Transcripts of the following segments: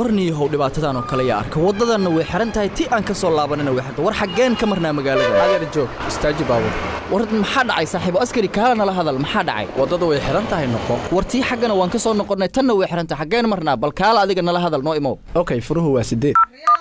warniyahow dhibaatadan oo kale yaa arka waddadanna way xihan tahay ti aan ka soo laabanina way xiran war xaggeen ka marnaa magaalada adeer joog istaaji baabur war maxaa dhacay saaxiibo askari kaala nala hadal maxaa dhacay waddada way xihan tahay noqo war tii xaggana waan ka soo noqonnay tanna way xihan tahay xaggeen marnaa bal kaala adiga nala hadal noo imow okay furuhu waa sideed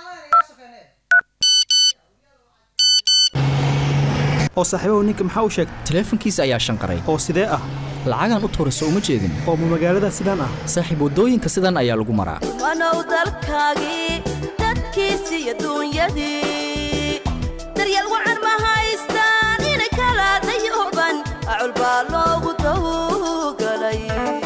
oo saaxiibahu ninka maxaa u sheegay taleefankiisa ayaa shanqaray oo sidee ah lacagaan u tuurayso uma jeedin oo ma magaalada sidaan ah saaxiib waddooyinka sidan ayaa lagu maraa wanow dalkaagii dadkiisi iyo duunyadii daryeel wacan ma haystaan inay kala dayuban acul baa loogu tawgalay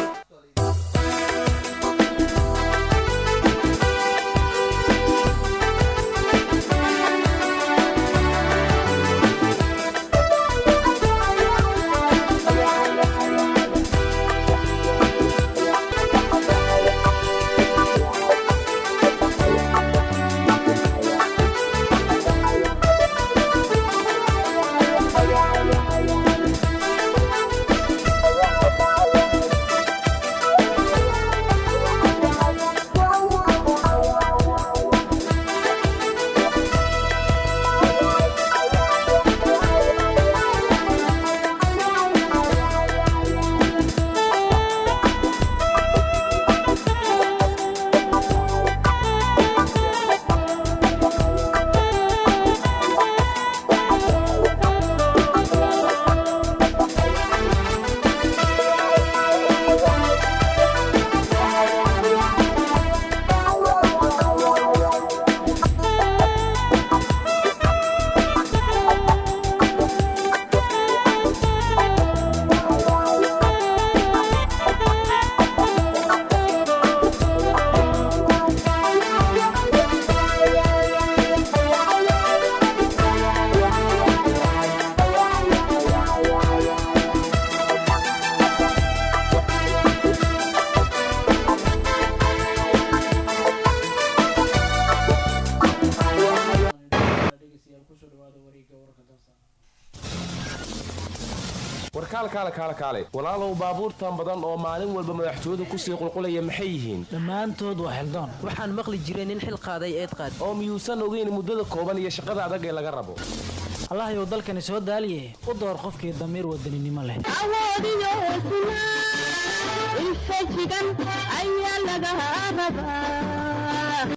warkaalkaale kaale kaale walaalow baabuurtan badan oo maalin walba madaxtooyadu kusii qulqulaya maxay yihiin dhammaantood waa xildoon waxaan maqli jiray nin xil qaaday eed qaad oo miyuusan ogeyn muddada kooban iyo shaqada adag ee laga rabo allahayow dalkani soo daaliye u door qofkii damiir wadaninimo leh awoodiyo hesnaa infajigan ayaa laga rabaa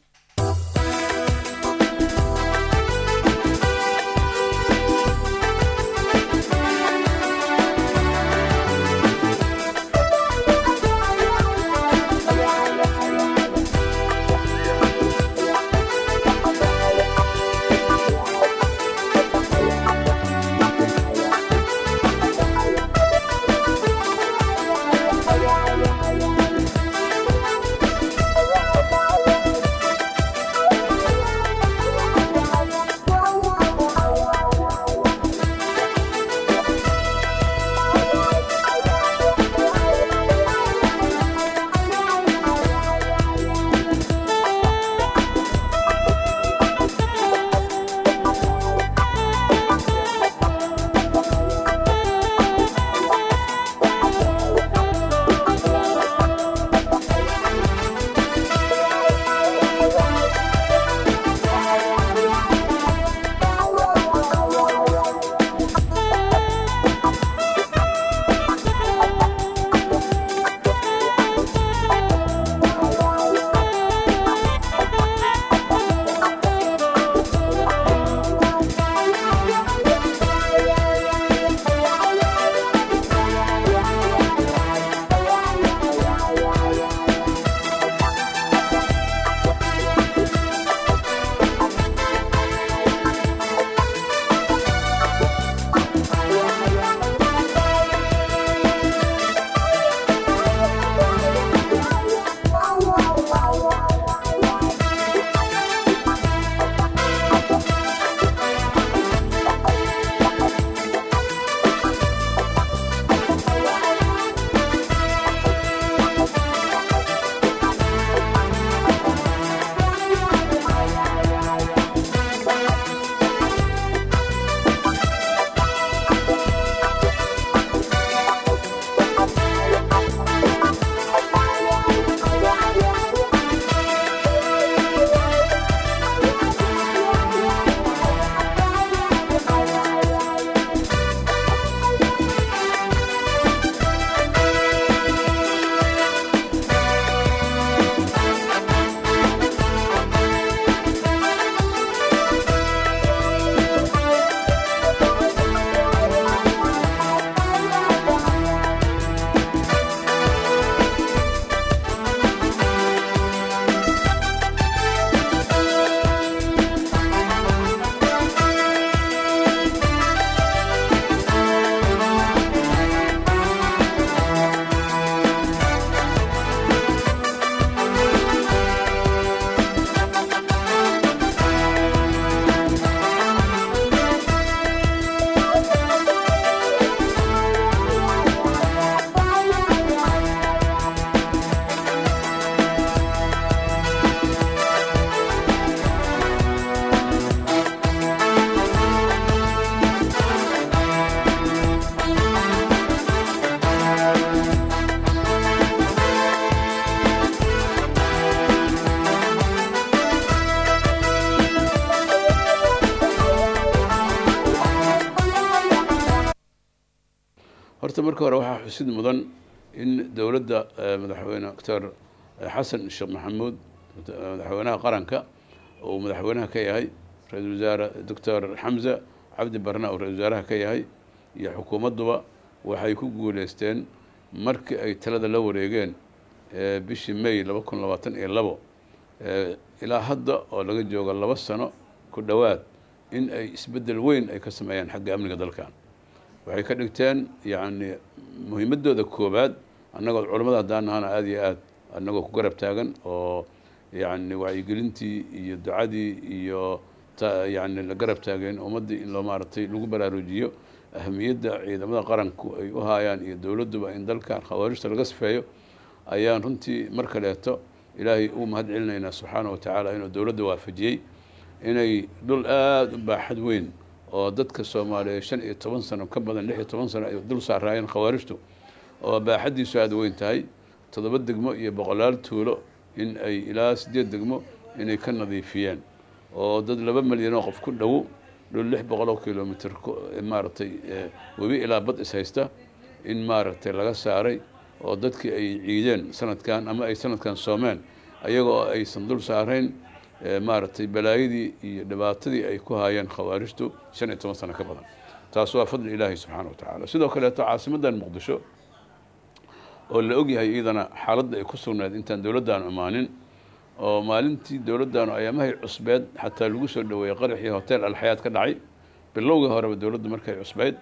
horta marka hore waxaa xusid mudan in dowladda madaxweyne doctor xasan sheekh maxamuud madaxweynaha qaranka uu madaxweynaha ka yahay ra-iisul wasaare doctor xamza cabdi barna uu ra-isul wasaaraha ka yahay iyo xukuumadduba waxay ku guuleysteen markii ay talada la wareegeen bishii may laba kun labaatan iyo labo ilaa hadda oo laga joogo laba sano ku dhowaad in ay isbeddel weyn ay ka sameeyaan xagga amniga dalkan waxay ka dhigteen yacni muhiimaddooda koowaad annagoo culammada haddaan nahana aada iyo aad annagoo ku garab taagan oo yacni wacyigelintii iyo ducadii iyo yani la garab taageen ummaddii in loo maaragtay lagu baraarujiyo ahamiyadda ciidamada qaranku ay u haayaan iyo dowladduba in dalkan khawaarijta laga sifeeyo ayaan runtii mar kaleeto ilaahay u mahad celinaynaa subxaana wa tacaala inuu dowladda waafajiyey inay dhul aada u baaxad weyn oo dadka soomaaliyeed shan iyo toban sano ka badan lix iyo toban sano ay dul saaraayeen khawaarijtu oo baaxaddiisu aada weyn tahay toddoba degmo iyo boqolaal tuulo in ay ilaa siddeed degmo inay ka nadiifiyeen oo dad laba milyan oo qof ku dhowo dhul lix boqoloo kilomitr maaragtay webi ilaa bad is haysta in maaragtay laga saaray oo dadkii ay ciideen sanadkan ama ay sanadkan soomeen ayagoo aysan dul saarayn maaragtay balaayadii iyo dhibaatadii ay ku haayeen khawaarijtu shan iyo toban sano ka badan taas waa fadli ilaahi subxaana wa tacaala sidoo kaleeto caasimaddan muqdisho oo la ogyahay iyadana xaaladda ay ku sugnayd intaan dowladdaanu imaanin oo maalintii dowladdaanu ayaamahay cusbeed xataa lagu soo dhaweeyey qaraxii hotel alxayaad ka dhacay bilowgii horeba dowladdu markay cusbeyd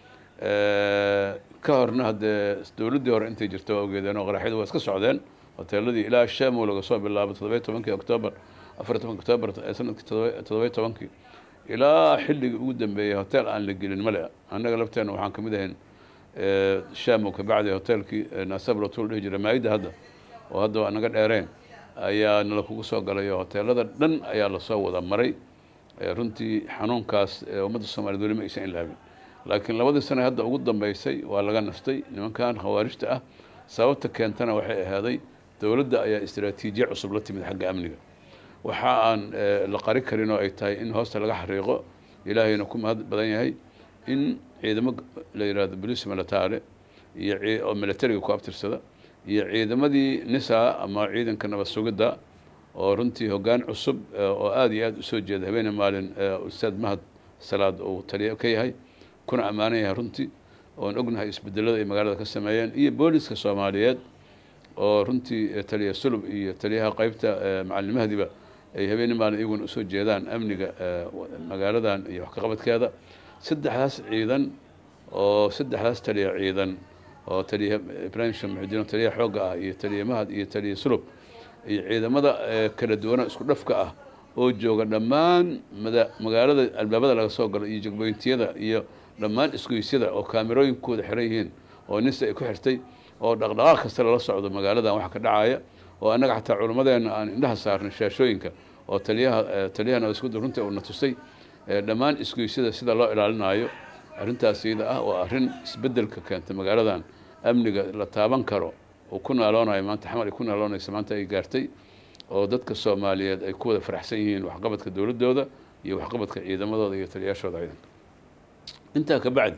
ka horna haddee dowladdii hore intay jirta waa ogeedeen oo qaraxyadu waa iska socdeen hoteeladii ilaa shamow laga soo bilaabo toddobiy tobankii octoobar afar tobanki octoobar sanadkii toddobiy tobankii ilaa xilligii ugu dambeeyey hotel aan la gelin male annaga lafteena waxaan kamid ahayn shamow kabacdi hotelkii naasablatul dhihi jira maayidda hadda oo hadda waa naga dheereen ayaa nala kugu soo galay oo hoteelada dhan ayaa lasoo wada maray runtii xanuunkaas ummadda soomaaliyed weli ma aysan ilaabin laakiin labadii sane hadda ugu dambeysay waa laga nastay nimankan khawaarijta ah sababta keentana waxay ahaaday dowladda ayaa istraatiijiya cusub la timid xagga amniga waxa aan la qari karin oo ay tahay in hoosta laga xariiqo ilaahayna ku mahad badan yahay in ciidamo la yidhahdo bolice militare iyo oo militariga ku abtirsada iyo ciidamadii nisa ama ciidanka nabad sugidda oo runtii hoggaan cusub oo aada iyo aada usoo jeeda habeene maalin ustaad mahad salaad uu taliya ka yahay kuna ammaanan yahay runtii oon ognahay isbedelada ay magaalada ka sameeyeen iyo booliska soomaaliyeed oo runtii taliya sulub iyo taliyaha qeybta macalimahadiba ay habeene maalin iyaguna usoo jeedaan amniga magaaladan iyo wax ka qabadkeeda saddexdaas ciidan oo saddexdaas taliya ciidan oo taliya ibrahim sheekh muxudiin oo taliya xoogga ah iyo taliya mahad iyo taliya sulub iyo ciidamada kala duwana isku dhafka ah oo jooga dhammaan mada magaalada albaabada laga soo galo iyo jegboyntiyada iyo dhammaan isgoysyada oo kaamirooyinkooda xiran yihiin oo nisa ay ku xirtay oo dhaqdhaqaaq kasta lala socdo magaaladan waxa ka dhacaya oo annaga xataa culimmadeenna aan indhaha saarnay shaashooyinka oo taliyaha taliyahana isku runtii uuna tusay dhammaan isgoysyada sida loo ilaalinaayo arrintaas iyada ah oo arrin isbeddelka keenta magaaladan amniga la taaban karo oo ku naaloonayo maanta xamar ay ku naaloonaysa maanta ay gaartay oo dadka soomaaliyeed ay ku wada faraxsan yihiin waxqabadka dowladdooda iyo waxqabadka ciidamadooda iyo taliyaashooda ciidanka intaa ka bacdi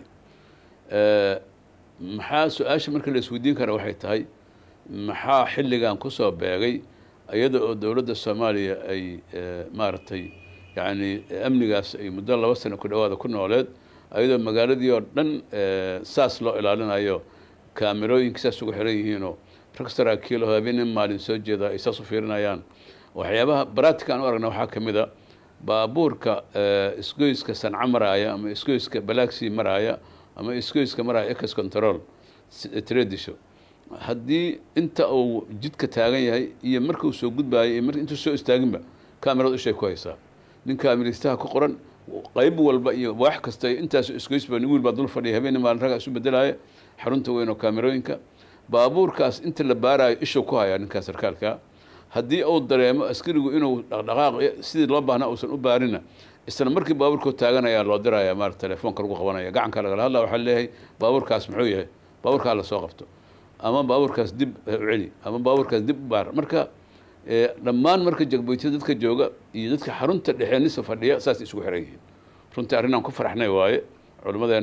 maxaa su-aasha marka la isweydiin kara waxay tahay maxaa xilligan kusoo beegay iyada oo dowladda soomaaliya ay maaragtay yacni amnigaas ay muddo laba sano ku dhawaada ku nooleed ayadoo magaaladii oo dhan saas loo ilaalinayo kaamirooyinka saas ugu xiran yihiinoo rag saraakiil oo habeenin maalin soo jeeda ay saas u fiirinayaan waxyaabaha baraatika aan u aragna waxaa ka mid a baabuurka isgoyska sanca maraaya ama isgoyska balaagsii maraaya ama isgoyska maraaya ex control tradisho haddii inta uu jidka taagan yahay iyo marka uu soo gudbaayo iyo mar intuu soo istaaginba kaamirada ishay ku haysaa nin kaamiristaha ku qoran qayb walba iyo wax kasta intaas isgoysba nin wiil baa dul fadhiya habeenii maalin ragaa isu bedelaya xarunta weyn oo kaamirooyinka baabuurkaas inta la baarayo ishuu ku hayaa ninkaas sarkaalka haddii uu dareemo askarigu inuu dhaqdhaqaaq sidii loo baahnaa uusan u baarina isla markii baabuurkuu taaganayaa loo diraya maarata telefoonka lagu qabanaya gacanka lagala hadla waxaa leeyahay baabuurkaas muxuu yahay baabuurkaa lasoo qabto ama baabuurkaas dib u celi ama baabuurkaas dib u baar marka dhammaan marka jagboytida dadka jooga iyo dadka xarunta dhexe nisa fadhiya saas isugu xiran yihiin runtii arrinaan ku faraxnay waaye culimmadeena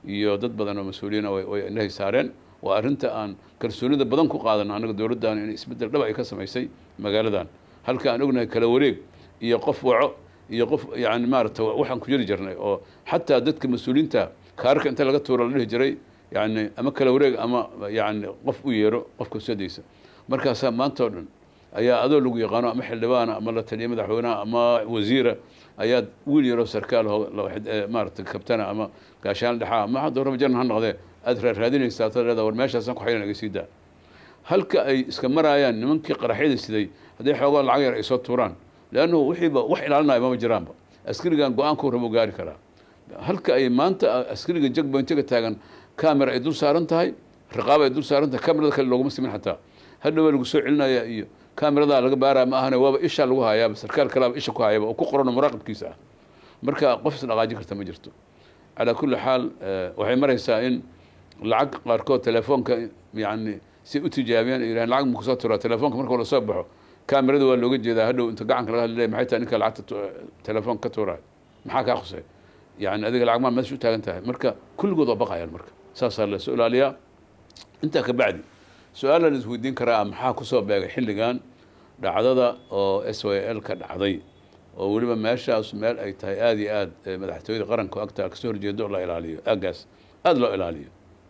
iyo dad badan oo mas-uuliyiina way way indhahay saareen waa arrinta aan kalsoonida badan ku qaadano annaga dowladdan in isbeddel dhab ay ka samaysay magaaladan halka aan ognahay kala wareeg iyo qof waco iyo qof yani maarata waxaan ku jiri jirnay oo xataa dadka mas-uuliyiinta kaarka inta laga tuuro la dhihi jiray yani ama kala wareeg ama yani qof u yeero qofka sodaysa markaasaa maanta oo dhan ayaa adoo lagu yaqaano ama xildhibaana ama la taliya madaxweynaha ama wasiira ayaad wiil yaroo sarkaal ho maarata kabtana ama gaashaan dhexaa ama hadda horaba jaran ha noqdee aad raaraadinaysaa tad leeda war meeshaasaan ku xaylan iga sii daa halka ay iska maraayaan nimankii qaraxyada siday hadday xoogaa lacag yar ay soo tuuraan leannu wixiiba wax ilaalinayo mama jiraanba askarigan go-aanku rabo gaari karaa halka ay maanta askariga jagbointiga taagan camera ay dul saaran tahay riqaab ay dul saaran tahay camerada kale looguma simin xataa hadhow waa lagu soo celinaya iyo cameradaa laga baaraya ma ahane waaba ishaa lagu hayaaba sarkaal kalaaba isha ku hayaba oo ku qorano muraaqibkiisa ah marka qof is dhaqaajin karta ma jirto calaa kulli xaal waxay maraysaa in lacag qaarkood telefoonka yani si u tijaabiyaan yirahan lacag ma kusoo turaa telefoonka marka la soo baxo kamerada waa looga jeedaa hadhow inta gacanka laga hadlay maxay tahay ninka lacagta telefoonka ka tuurayo maxaa kaa khusay yani adiga lacag maa meesha u taagan tahay marka kulligood waa baqayaan marka saasaa la soo ilaaliyaa intaa ka bacdi su-aal la isweydiin karaa maxaa kusoo beegay xilligan dhacdada oo s y l ka dhacday oo weliba meeshaas meel ay tahay aada iyo aad madaxtooyada qaranka agtaa kasoo horjeedo la ilaaliyo aagaas aada loo ilaaliyo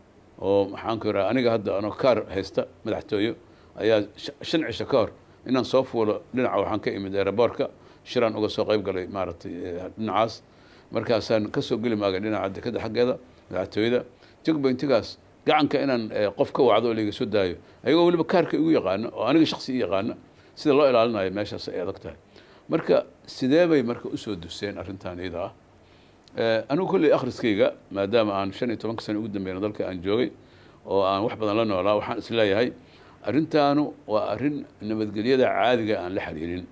oo maxaan ku yidhaha aniga hadda anoo kaar haysta madaxtooyo ayaa shan cisho ka hor inaan soo fuulo dhinaca waxaan ka imid aeroboortka shiraan uga soo qayb galay maaragtay dhinacaas markaasaan kasoo geli maagay dhinaca dekada xaggeeda madaxtooyada jagbointigaas gacanka inaan qof ka wacdo oo laiga soo daayo ayagoo weliba kaarka igu yaqaana oo aniga shaksi i yaqaana sida loo ilaalinayo meeshaas ay adag tahay marka sidee bay marka usoo duseen arrintan iyada ah anigu kolley akhriskayga maadaama aan shan iyo tobanka sano ugu dambeyna dalka aan joogay oo aan wax badan la noolaa waxaan isleeyahay arrintaanu waa arrin nabadgelyada caadiga aan la xiriirin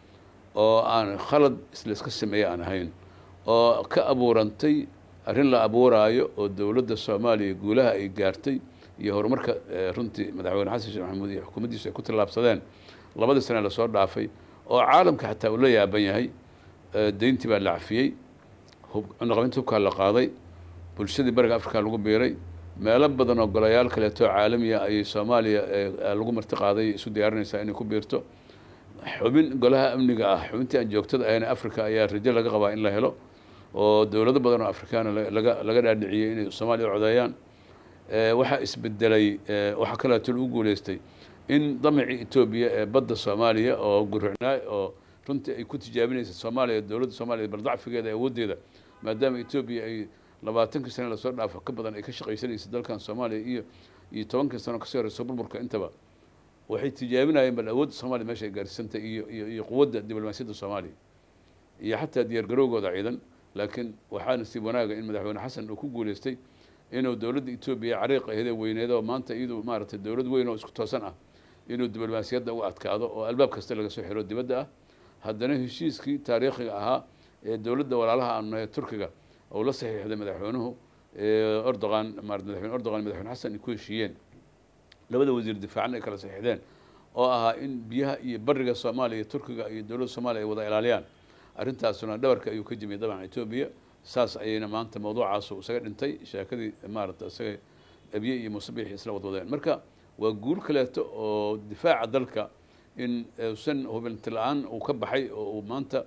oo aan khalad isla iska sameeye aan ahayn oo ka abuurantay arrin la abuuraayo oo dowladda soomaaliya guulaha ay gaartay iyo horumarka runtii madaxweyne xasan sheekh maxamuud iyo xukuumaddiisu ay ku tallaabsadeen labadii sane lasoo dhaafay oo caalamka xataa uu la yaaban yahay deyntii baa la cafiyey cunaqabinta hubkaa la qaaday bulshadii bariga afrika lagu biiray meelo badan oo golayaal kaleeto caalamiya ayay soomaaliya lagu marti qaaday isu diyaarinaysaa inay ku biirto xubin golaha amniga ah xubintii aan joogtada ahayn africa ayaa rajo laga qabaa in la helo oo dowlado badan oo afrikaana laga laga dhaadhiciyey inay soomaaliya u codeeyaan waxaa isbedelay waxaa kaleeto lagu guuleystay in damacii etoobiya ee badda soomaaliya oo guricnaa oo runtii ay ku tijaabinaysa soomaaliya dowladda soomaaliya baldacfigeeda awooddeeda maadaama etoobiya ay labaatankii sane lasoo dhaafo ka badan ay ka shaqaysanaysa dalkan soomaaliya iyo iyo tobankii sano kasoo horeyso burburka intaba waxay tijaabinayeen bal awoodda soomaaliya meesha ay gaarsiisantay iyo iyo iyo quwadda diblomaasiyadda soomaaliya iyo xataa diyaar garowgooda ciidan laakiin waxaa nasiib wanaaga in madaxweyne xasan uu ku guuleystay inuu dowladda etoobiya cariiqa ahedee weyneed oo maanta iyadu maaragtay dowlad weyn oo isku toosan ah inuu diblomaasiyadda u adkaado oo albaab kasta laga soo xiro dibadda ah haddana heshiiskii taariikhiga ahaa ee dowladda walaalaha aanu nahay turkiga uu la saxiixday madaxweynuhu erdogan marat madaxweyne erdogan madaxweyne xasan ay ku heshiiyeen labada wasiir difaacna ay kala saxiixdeen oo ahaa in biyaha iyo bariga soomaaliya turkiga iyo dowladda soomaaliya ay wada ilaaliyaan arrintaasuna dhabarka ayuu ka jimiyay dabcan etoobiya saas ayayna maanta mawduucaasu isaga dhintay sheekadii maarata isaga abiye iyo musabixi isla wadwadeen marka waa guul kaleeto oo difaaca dalka in usan hubinti la-aan uu ka baxay oo uu maanta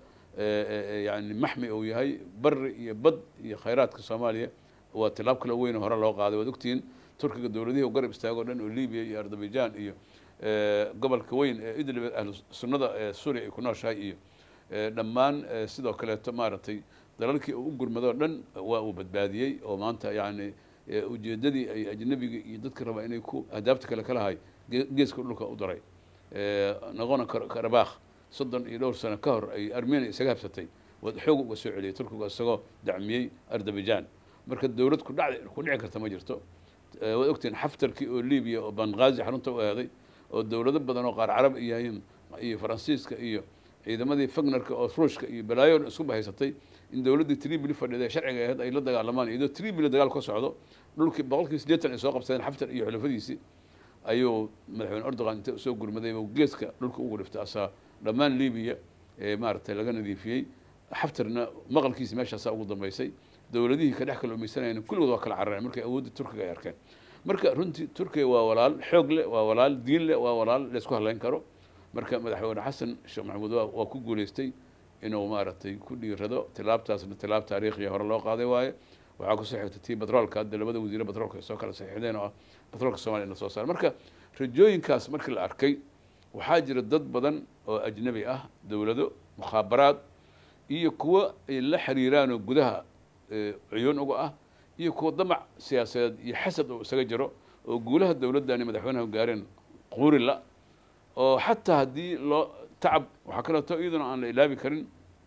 yani maxmi uu yahay bari iyo bad iyo khayraadka soomaaliya waa tilaab kale weyn oo hore loo qaaday waad ogtihiin turkiga dowladihii u garab istaago o dhan oo libiya iyo ardabijan iyo gobolka weyn ee idlib ahlu sunnada ee suuriya ay ku nooshahay iyo dhammaan sidoo kaleeto maaragtay dalalkii uu u gurmadoo dhan waa uu badbaadiyey oo maanta yani ujeeddadii ay ajnabiga iyo dadka rabaa inay ku ahdaabta kale ka lahay geeska dhulka u daray naqona karabakh soddon iyo dhowr sano ka hor ay armenia isaga habsatay waad xoog uga soo celiyay turkiga isagoo dacmiyey ardabijan marka dowlad ku dhac ku dhici karta ma jirto waad ogtihiin xaftarkii oo libiya oo banqaazi xarunta u aaday oo dowlado badan oo qaar carab iyo iyo faransiiska iyo ciidamadii fagnarka oo ruushka iyo balaayo isku bahaysatay in dowladdii tribili fadhida sharciga ahayd ay la dagaalamaan iyadoo tribili dagaal ka socdo dhulkii boqolkii siddeetan ay soo qabsadeen xaftar iyo xulafadiisii ayuu madaxweyne erdogan inta soo gurmaday geeska dhulka ugu dhiftay asaa dhammaan libiya ee maaragtay laga nadiifiyey xaftarna maqalkiisi meeshaasaa ugu dambeysay dowladihii ka dhex kalluumaysanayeen kulligood waa kala carareen markay awoodda turkiga ay arkeen marka runtii turkiga waa walaal xoog leh waa walaal diin leh waa walaal laysku hadlayn karo marka madaxweyne xasan sheekh maxamuud waa waa ku guuleystay inuu maaragtay ku dhiirado tilaabtaasna tilaab taariikhiya hore loo qaaday waaye waxaa kusoo xigtay tii batroolka hadda labada wasiire batroolka ay soo kala saxiixdeen oo ah batroolka soomaaliya in la soo saaro marka rajooyinkaas markii la arkay waxaa jira dad badan oo ajnabi ah dowlado mukhaabaraad iyo kuwo ay la xiriiraan oo gudaha eh, cuyuun uga ah iyo kuwo damac siyaasadeed iyo xasad oo isaga jiro oo guulaha dowladdani madaxweynaha gaareen quurila oo xataa haddii loo tacab waxaa kaleeto iyaduna aan la ilaabi karin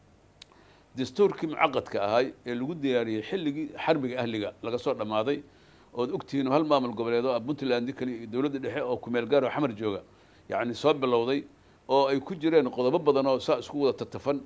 dastuurkii mucaqadka ahay ee lagu diyaariyey xilligii xarbiga ahliga laga soo dhammaaday ood ogtihiin hal maamul goboleed oo ah puntland kali iyo dowladda dhexe oo kumeel gaar oo xamar jooga yacni soo bilowday oo ay ku jireen qodobo badan oo saa isku wada tatafan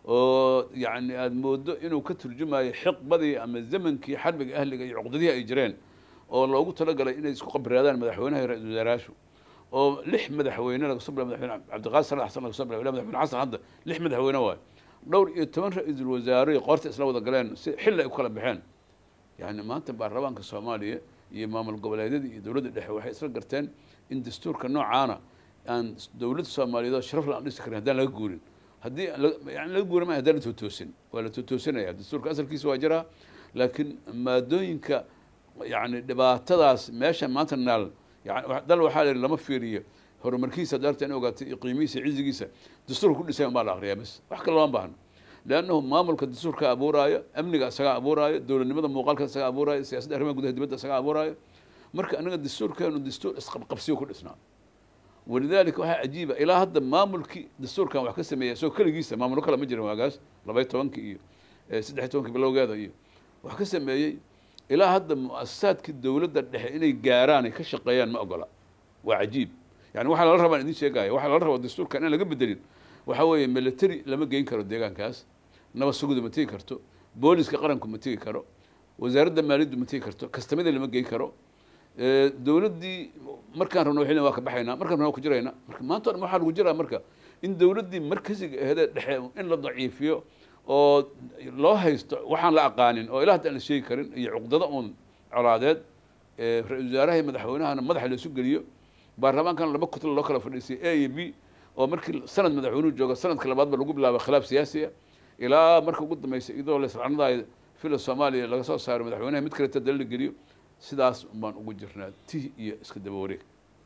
oo yacni aada moodo inuu ka turjumayo xiqbadii ama zamankii xarbiga ahliga iyo cuqdadihii ay jireen oo loogu talagalay inay isku qabraadaan madaxweynaha iyo ra-iisul wasaarayaashu oo lix madaxweyne laga soo bilaa madaxweyne cabdiqaadir salax xasan laga soo bilaa ilaa madaxweyne xasan hadda lix madaxweyne waayo dhowr iyo toban ra-iisul wasaare qoorta isla wada galeen si xilli ay u kala baxeen yani maanta baarlamaanka soomaaliya iyo maamul goboleedyada iyo dowladda dhexe waxay isla garteen in dastuurka noocaana aan dowladda soomaaliyeed oo sharaf la aan dhisi karin haddaan laga guurin haddii la- yani laga guurin ma haddaan la tootoosin waa la tootoosinaya dastuurka asalkiisa waa jiraa laakiin maadooyinka yani dhibaatadaas meesha maanta naal yani wa- dal waxaa la yidhi lama fiiriyo horumarkiisa daarta in ogaatay iyo qiimihiisa cizigiisa dastuurka ku dhisay unbaa la akriyaa bas wax kale lama baahno leannahu maamulka dastuurka abuuraayo amniga isagaa abuuraayo dowladnimada muuqaalka isagaa abuuraayo siyaasadda arrimaha gudaha dibadda isagaa abuuraayo marka anaga dastuurkeenu dastuur isqabqabsiyo ku dhisnaa walidaalika waxaa cajiiba ilaa hadda maamulkii dastuurkan wax ka sameeya isagoo keligiisa maamulo kale ma jirin waagaas labaiy tobankii iyo eh, saddex iyo tobankii bilowgeeda iyo wax ka sameeyey ilaa hadda muasasaadkii dowladda dhexe inay gaaraan ay ka shaqeeyaan ma ogola waa cajiib yani waxaa lala rabaa idin sheegaya waxaa lala rabaa dastuurkan in laga bedelin waxaa weeye military lama geyn karo deegaankaas nabad suguda ma tegi karto booliska qaranku ma tegi karo wasaaradda maaliyaddu ma tegi karto kastamada lama geyn karo Eh, dowladdii markaan rabno xilin waa ka baxaynaa markaan rabno waa ku jiraynaa marka maanta o dhan waxaa lagu jiraa marka in dowladdii markasiga aheedee dhexe in la daciifiyo oo loo haysto waxaan la aqaanin oo ilaa hadda aan la sheegi karin iyo cuqdada uun colaadeed eh, ra-iisul wasaaraha iyo madaxweynahana madaxa laisu geliyo baarlamaankana laba kutla loo kala fadhiisay a iyo b oo markii sanad madaxweynuhu jooga sanadka labaadba lagu bilaabo khilaaf siyaasiya ilaa marka ugu dambeysay iyadoo laislanadayo fila soomaaliya laga soo saaro madaxweynaha mid kaleta dal la geliyo sidaas baan ugu jirnaa tih iyo iska daba wareeg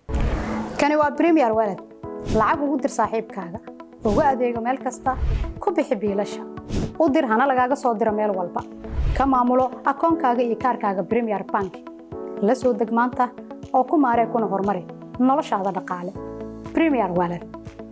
kani waa premier walad lacag ugu dir saaxiibkaaga ugu adeego meel kasta ku bixi biilasha u dir hana lagaaga soo diro meel walba ka maamulo akoonkaaga iyo kaarkaaga premier bank la soo deg maanta oo ku maaree kuna horumari noloshaada dhaqaale premier walad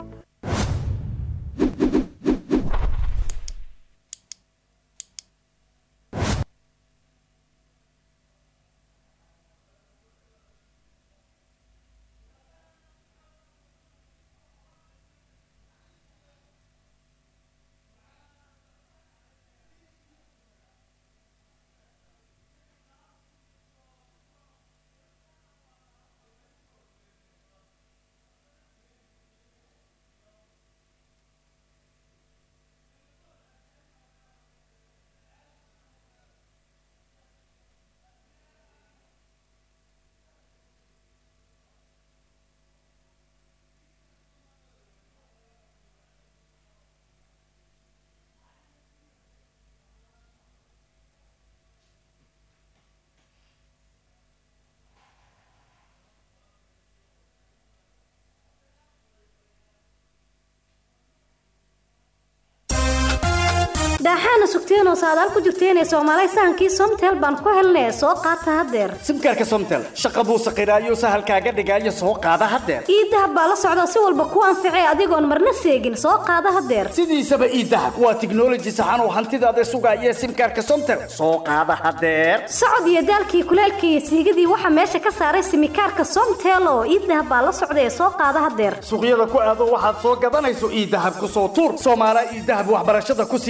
daaxaana sugteenoo saadaal ku jirteenee soomaalay sahankii somtel baan ku helnee soo qaata haddeer simkaarka somtel shaqa buu saqiraayo sahalkaaga dhigaayo soo qaada haddeer iidahab baa la socda si walba ku anficay adigoon marna seegin soo qaada haddeer sidiisaba iidahab waa tiknoloji saxan oo hantidaada sugaaya simkaarka somtel soo qaada haddeer socod iyo daalkii kuleelkii iyo siigadii waxaa meesha ka saaray simikaarka somtel oo iidahab baa la socda ee soo qaada haddeer suuqyada ku aado waxaad soo gadanayso iidahab ku soo tuur soomaala iidahab waxbarashada kusii bilalka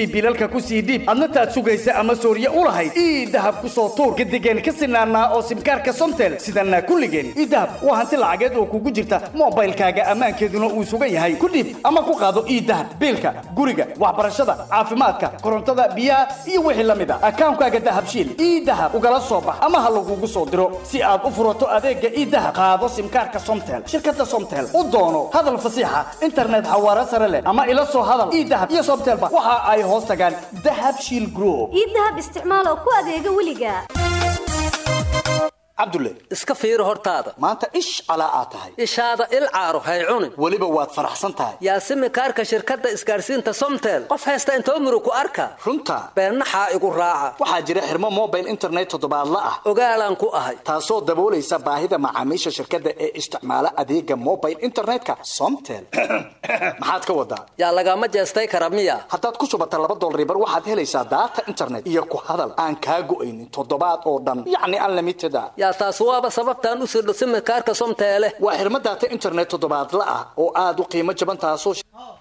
ku sii dhiib adna taad sugaysa ama sooriye u lahayd ii dahab ku soo tuur gadigeen ka sinaanaa oo simkaarka somtel sidana kulligeen ii dahab waa hanti lacageed oo kugu jirta moobaylkaaga ammaankeeduna uu sugan yahay ku dhiib ama ku qaado ii dahab biilka guriga waxbarashada caafimaadka korontada biyaha iyo wixii la mid a akaankaaga dahabshiil ii dahab ugala soo bax ama ha lagugu soo diro si aad u furato adeega ii dahab qaado simkaarka somtel shirkada somtel u doono hadal fasiixa internet xawaare sare leh ama ila soo hadal ii dahab iyo somtelba waxa ay hoos tagaan dahab shiil group ii dahab isticmaal oo ku adeega weliga cabdulle iska fiiri hortaada maanta ish calaa aad tahay ishaada il caaro hay cunin weliba waad faraxsan tahay yaa simikaarka shirkadda isgaadhsiinta somtel qof haysta intoo murug ku arka runta beennaxaa igu raaca waxaa jira xirmo mobile internet toddobaadla ah ogaalaan ku ahay taasoo daboolaysa baahida macaamiisha shirkadda ee isticmaala adeega mobile internetka somtel maxaad ka wadaa yaa lagama jeestay kara miya haddaad ku shubata laba dolaribar waxaad helaysaa daata internet iyo ku hadal aan kaa go'aynin toddobaad oo dhan yacni unlimited a yaa taas waaba sababtaan u sirdho simikaarka somteele waa xirmo daata internet toddobaadla ah oo aad u qiimo jaban taasoo